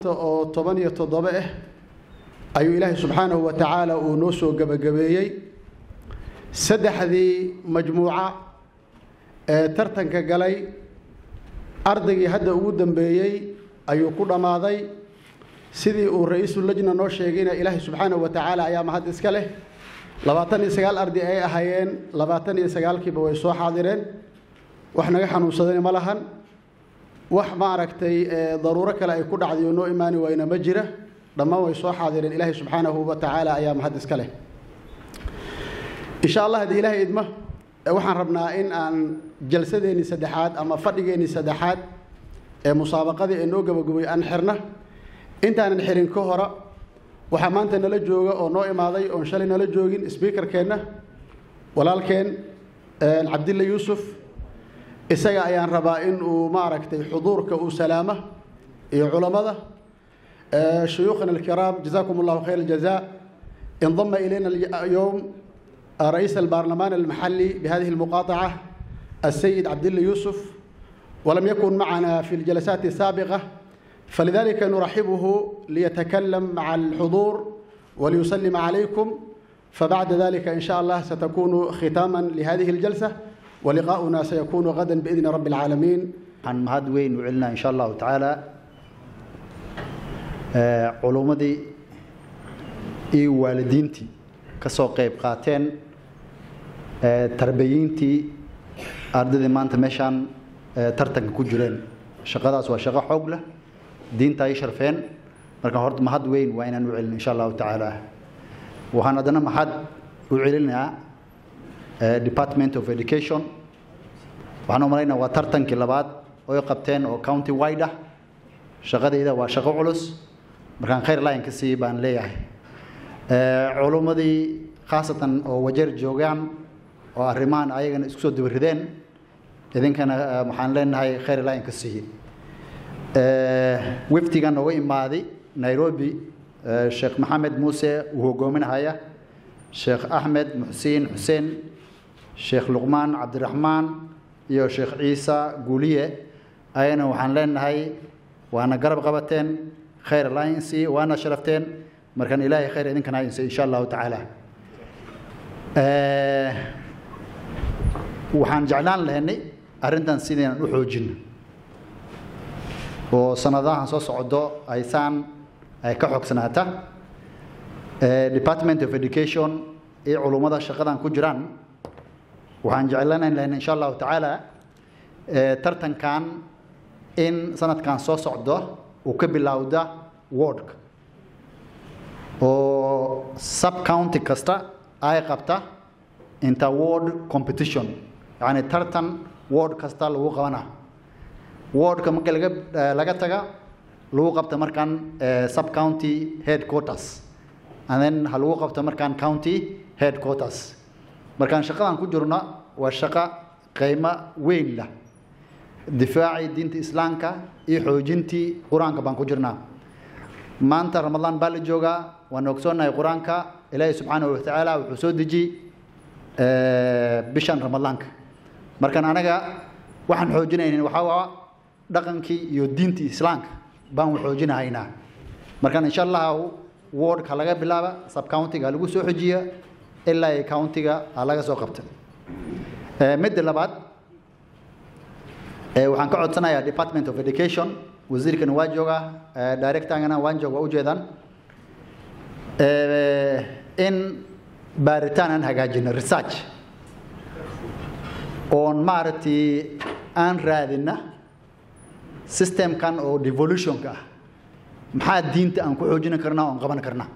maanta oo toban iyo toddoba ah ayuu ilaahay subxaanahu wa tacaala uu noo soo gebagabeeyey saddexdii majmuuca ee tartanka galay ardaygii hadda ugu dambeeyey ayuu ku dhammaaday sidii uu ra-iisul lajna noo sheegayna ilaahay subxaanahu wa tacaala ayaa mahad iska leh labaatan iyo sagaal arday ay ahaayeen labaatan iyo sagaalkiiba way soo xaadireen wax naga xanuunsadayna ma lahan wax maaragtay daruuro kale ay ku dhacday oo noo imaani wayna ma jira dhammaan way soo xaadireen ilaahay subxaanahu wa tacaala ayaa mahad iska leh insha allah haddii ilaahay idmo waxaan rabnaa in aan jalsadeennii saddexaad ama fadhigeennii saddexaad ee musaabaqadii ee noo gabagabay aan xirna intaanan xirin ka hora waxaa maanta nala jooga oo noo imaaday oon shalay nala joogin sbiikarkeenna walaalkeen cabdilla yuusuf isaga ayaan rabaa in uu maaragtay xuduurka uu salaama iyo culammada shuyuukhana alkiraam jazakum allahu khayr aljazaa انضم إلينا اليوم رئيس البرلمان المحلي بهذه المقاطعة السيد عبد الله يوسف ولم يكن معنا في الجلسات السابقة فلذلك نرحبه ليتكلم مع الحضور وليسلم عليكم فبعد ذلك إن شاء الله ستكون ختاما لهذه الجلسة ولقاؤنا سيكون غدا بإذن رب العالمين عن مهد وين وعلنا إن شاء الله تعالى علومدي إي والدينتي كسو قيب قاتين تربيينتي أرددي مانتا ميشان ترتنك كجرين شقadaas waa shaqo xoog leh diinta ay sharfeen marka horta mahad weyn waa inaan u celin insha allahu tacaala waxaan haddana mahad u celinayaa department of education waxaan u malaynaa waa tartankii labaad oy qabteen oo county wide ah shaqadayda waa shaqo culus markaan khayr line ka siiyey baan leeyahay culummadii khaasatan oo wajeer joogaan oo arrimahan ayagana isku soo dabarideen idinkana waxaan leenahay khayr line ka siiyey wafdigan nooga imaaday nairobi sheekh maxamed muuse uu hogoominahaya sheekh axmed muxsiin xuseen sheekh luqmaan cabdiraxmaan iyo sheekh ciisa guuliye ayana waxaan leenahay waana garab qabateen khayr alliance waana sharafteen markaan ilaahay khayr idinkana inse insha allahu tacaala waxaan jeclaan lahaynay arrintan sidaynan u xoojino oo sanadahan soo socdo aysaan ay ka xogsanaata department of education iyo culummada shaqadan ku jiraan waxaan jeclanayn lahayn insha allahu tacaala tartankan in sanadkan soo socdo uu ka bilowda wardka oo sub county kasta ay qabta inter ward competition yacni tartan ward kasta lagu qabana wardka marka laga laga taga lagu qabta markaan sub county headquarters and then ha lagu qabta markaan county headquarters markaan shaqadan ku jirno waa shaqo qiimo weyn leh difaacii diinta islaamka iyo xoojintii qur-aanka baan ku jirnaa maanta ramadaan baa la joogaa waan ogsoonnahay qur-aanka ilaahay subxaanahu watacaala wuxuu soo dejiyey bishan ramadaanka markaan anaga waxaan xoojinaynin waxaa waa dhaqankii iyo diintii islaamka baan xoojinahaynaa markaan insha allahu wardka laga bilaaba subcountiga lagu soo xojiya ilaa ay countiga laga soo qabta midda labaad waxaan ka codsanayaa department of education wasiirkana waa joogaa directangana waan jooga waa ujeedaan in baaritaan aan hagaajino research oon maaragtay aan raadina systemkan oo devolutionka ah maxaa diinta aan ku xoojin karnaa oon qaban karnaa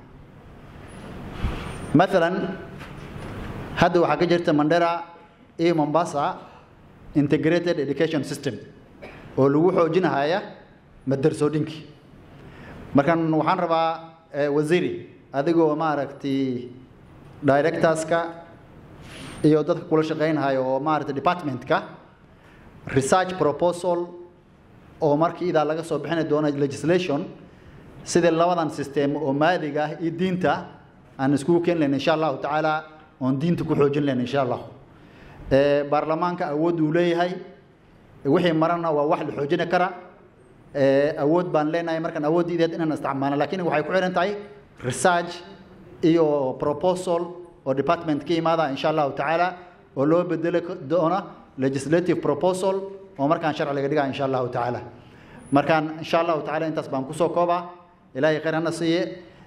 maalan hadda waxaa ka jirta mandera iyo mombasa integrated education system oo lagu xoojinahaya madarsoodhinkii markaan waxaan rabaa wasiiri adigoo maaragtay directorska iyo dadka kula shaqaynahaya oo maaragtay departmentka research proposal oo markii idaa laga soo bixini doono legislation sidii labadan system oo maadiga ah iyo diinta aan iskugu keeni lahayn insha allahu tacaala oon diinta ku xoojin lahayn insha allah baarlamaanka awood uu leeyahay wixii marana waa wax la xoojini kara awood baan leenahay markaan awooddiideed inaan isticmaalno laakiin waxay ku xiran tahay research iyo proposal oo department ka imaada insha allahu tacaala oo loo bedeli doona legislative proposal oo markaan sharci laga dhigaa insha allahu tacaala markaan insha allahu tacaala intaas baan kusoo koobaa ilaahay khayr hana siiye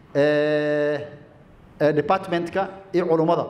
departmentka iyo culummada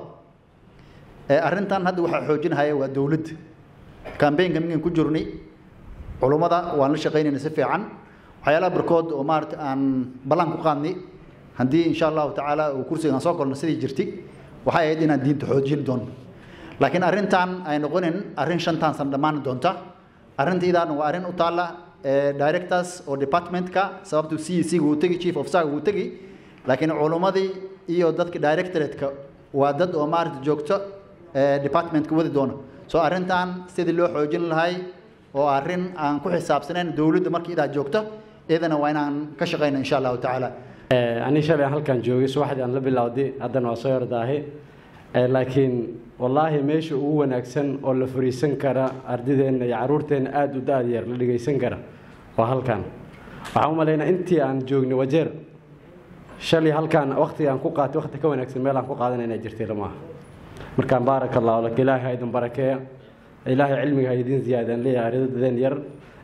arrintan hadda waxaa xoojinahaya waa dowladda cambaynka minkan ku jirnay culummada waan la shaqaynayna si fiican waxyaalaha barkood oo maarata aan ballan ku qaadnay haddii insha allahu tacaala uu kursiga aan soo kolno sidii jirtay waxay ahayd inaan diinta xoojin doono laakiin arrintan ay noqonin arrin shantan san dhammaan doonta arrintiidan waa arrin u taalla directors oo departmentka sababtu c c uu tegi chief officer uu tegi laakiin culummadii iyo dadka directorate-ka waa dad oo maarata joogto departmentka wadi doona so arrintan sidii loo xoojin lahay oo arrin aan ku xisaabsanayn dowladda markii idaa joogto iyadana waa inaan ka shaqayna insha allahu tacaala ani shalay halkan joogay subaxdii aan la bilowday haddana waa soo yordaahay laakiin wallaahi meesha ugu wanaagsan oo la fariisan kara ardideenna iyo caruurteenna aada u da-da yar la dhegaysan kara waa halkan waxaan u malaynaa intii aan joognay wajeer shalay halkan waktiga aan ku qaatay wakti ka wanaagsan meel aan ku qaadanay inay jirtay lamaaha markaan baaraka allahu lak ilaahay ha idin barakeeya ilaahay cilmiga ha idin ziyaadaan leeyahay ardadeen yar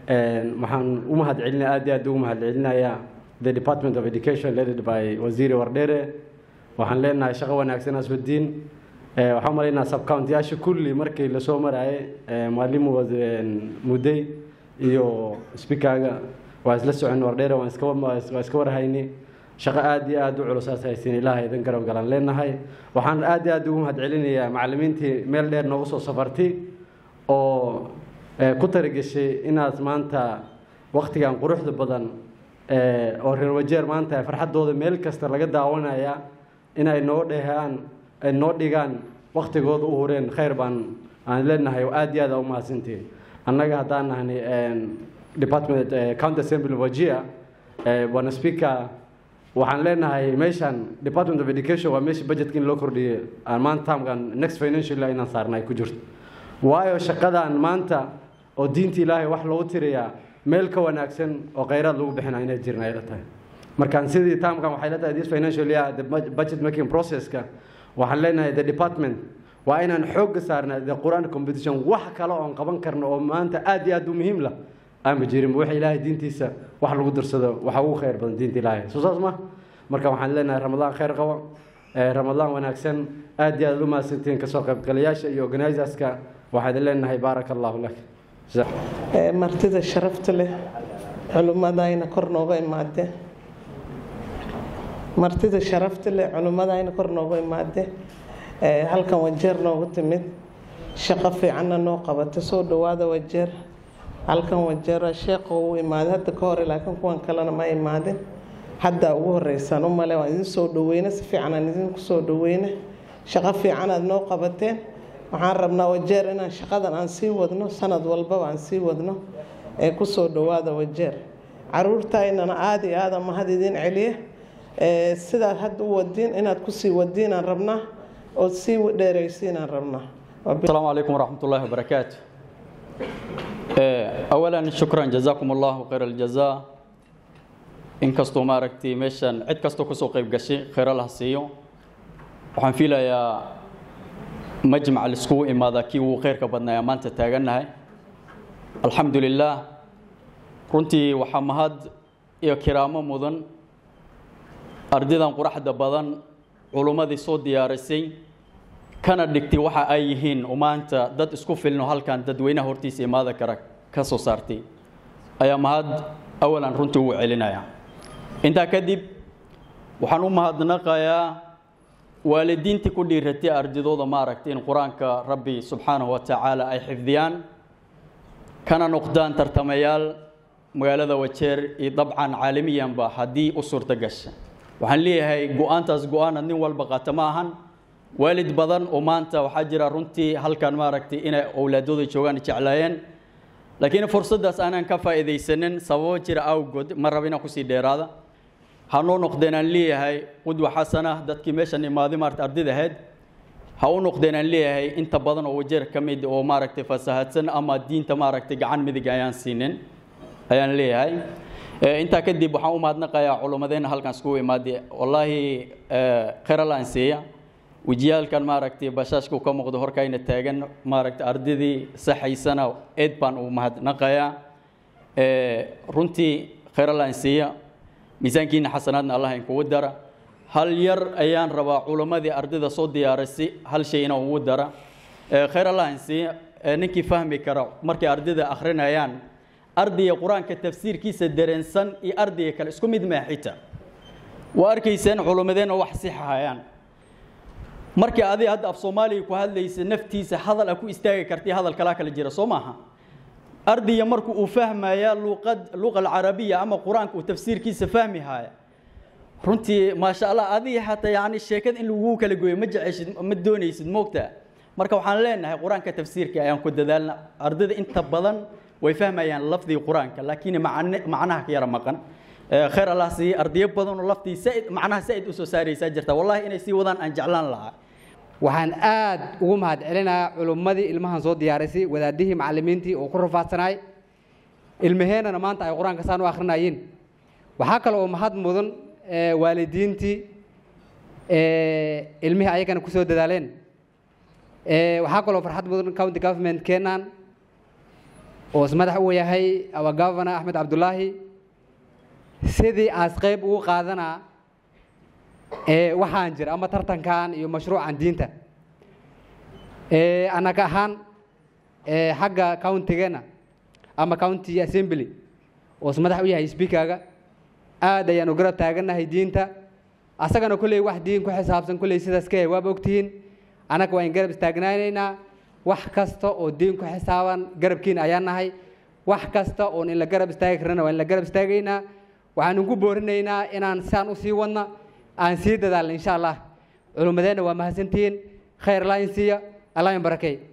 waxaan u mahad celinaya aad iyo aad ugu mahad celinayaa the department of education led by wasiiri wardheere waxaan leenahay shaqo wanaagsan aswadiin waxaan umalaynaa subcountiyaasha kulli markii lasoo maraayay maalimu mudday iyo speakerga waa isla socon wardheere waan iska waa iska warhayni shaqo aad iyo aad u culusaas haysiin ilaahay idin garab galan leenahay waxaan aad iyo aad ugu mahad celinayaa macallimiintii meel dheer noogu soo safartay oo ku tarageshay inaad maanta waktigan quruxda badan oo reer wajeer maanta farxaddooda meel kasta laga daawanaya inay noo dhehaan ay noo dhigaan waktigooda u hureen khayr baan aan leenahay oo aad iyo aad u mahadsantihin annaga haddaan nahnay department county assembly wajia bwana speaker waxaan leenahay meeshan department of education waa meesha budgetka in loo kordhiyey maanta taamkan next financial year inaan saarna ay ku jirto waayo shaqadan maanta oo diinta ilaahay wax loogu tirayaa meel ka wanaagsan oo khayraad lagu bixina inay jirin ay la tahay markaan sidii taamkan waxay la tahay this financial year the budget making processka waxaan leenahay the department waa inaan xoogga saarna the quran competition wax kale oon qaban karno oo maanta aad iyo aad u muhiim lah aama jirin waxa ilaahay diintiisa wax lagu darsado waxa ugu khayr badan diinta ilaahay soo saas ma marka waxaan leenahay ramadaan khayr qabo ramadaan wanaagsan aad iyo aad u mahadsantihiin kasoo qaybgalayaasha iyo organizerska waxaan leenahay baaraka allahu lak martida sharafta leh culimmadayna kor nooga imaadeen martida sharafta leh culimmadayna kor nooga imaadeen halkan wajeer noogu timid shaqo fiicanna noo qabata soo dhawaada wajeer halkan wajeer sheekha uu imaaday hadda ka hore laakiin kuwan kalena ma imaadin hadda ugu horeysaan u male waan idin soo dhaweyne si fiican aan idinku soo dhaweyne shaqo fiican aad noo qabateen waxaan rabnaa wajeer inaan shaqadan aan sii wadno sanad walbaba aan sii wadno ee kusoo dhawaada wajeer caruurtaynana aada iyo aada mahad idin celiye sidaad hadda u wadiin inaad kusii wadiinaan rabnaa ood sii dheeraysiinaan rabnaa السلام عليكم ورحمة الله وبركاته أولا شكرا جزاكم الله خير الجزاء إن كستو ما ركتي مشان عد كستو كسو قيب قشي خير الله سيو وحن في يا مجمع السكو إما ذاكي وخير كبدنا يا مانتا تاغنا الحمد لله runtii waxaa mahad iyo kiraamo mudan ardadan quraxda badan culummadii soo diyaarisay kana dhigtay waxa ay yihiin maanta dad isku filno halkan dadweynaha hortiisa imaada kara ka soo saartay ayaa mahad awalan runtii ugu celinaya intaa kadib waxaan u mahadnaqayaa waalidiintii ku dhiiratay ardadooda maaragtay in qur-aanka rabbi subxaanahu wa tacaala ay xifdiyaan kana noqdaan tartamayaal magaalada wajeer iyo dabcan caalamiyanba haddii u suurto gasha waxaan leeyahay go-aantaas go-aanad nin walba qaata ma ahan waalid badan oo maanta waxaa jira runtii halkan maaragtay inay owlaadooda joogaan jeclaayeen laakiin fursaddaas aanan ka faa'iidaysanin sababo jira awgood ma raba inaan kusii dheeraada hanoo noqdeen aan leeyahay qudwa xasana dadkii meeshan imaaday maarata ardayda ahayd ha u noqdeen aan leeyahay inta badan oo wajeer ka mid oo maaragtay fasahaadsan ama diinta maaragtay gacan midig ayaan siinin ayaan leeyahay intaa kadib waxaan u mahadnaqayaa culummadeenna halkan iskugu imaadee wallaahi khayr allaan siiya wejiyaalkan maaragtay bashaashku ka muuqdo horkayna taagan maaragtay ardadii saxaysana eed baan u mahadnaqayaa runtii khayr allaan siiya miisaankiina xasanaadna allah inkugu dara hal yar ayaan rabaa culammadii ardayda soo diyaarisay hal shay inaan ugu dara khayr allaan siiya ninkii fahmi kara markay ardayda akhrinayaan ardayga qur-aanka tafsiirkiisa dareensan iyo ardayga kale isku mid maaxita waa arkaysaan culimmadeenna wax sixahayaan markii adiga hadda af soomaaliga ku hadlaysa naftiisa hadal a ku istaagi kartay hadal kalaa kala jira soo maaha ardayga marku uu fahmaya luqad luqa alcarabiya ama qur-aanka uu tafsiirkiisa fahmi haya runtii maasha allah adiga xataa yani sheekada in lagu kala gooyo ma jeceshid ma doonaysid moogta marka waxaan leenahay qur-aanka tafsiirka ayaan ku dadaalna ardayda inta badan way fahmayaan lafdiga qur-aanka laakiin macnaha ka yara maqan khayr allah siiye ardayo badan oo laftii saaid macnaha saaid usoo saaraysaa jirta wallahi inay sii wadaan aan jeclaan lahaa waxaan aad ugu mahad celinayaa culummadii ilmahan soo diyaarisay wadaadihii macallimiintii oo ku rafaadsanaay ilmaheennana maanta ay qur-aanka saan u akhrinayiin waxaa kale oo mahad mudan waalidiintii ilmihii ayagana ku soo dadaaleen waxaa kaloo farxad mudan county government keenan oo ismadax u yahay our governor axmed cabdulaahi sidii aas qayb ugu qaadanaa waxaan jira ama tartankan iyo mashruucan diinta annaga ahaan xagga countigeena ama county assembly oo ismadax u yahay speakerga aad ayaan u garab taagannahay diinta asagana kolley wax diin ku xisaabsan kolley sidaas ka yahay waaba ogtihiin annaga waan garab istaagnaanaynaa wax kasta oo diin ku xisaaban garabkiina ayaan nahay wax kasta oon in la garab istaagi karnana waa in la garab istaagaynaa waxaan ugu boorinaynaa inaan saan u sii wadna aan sii dadaalna insha allah culummadeenna waa mahadsantihiin khayr laa in siiya allah in barakey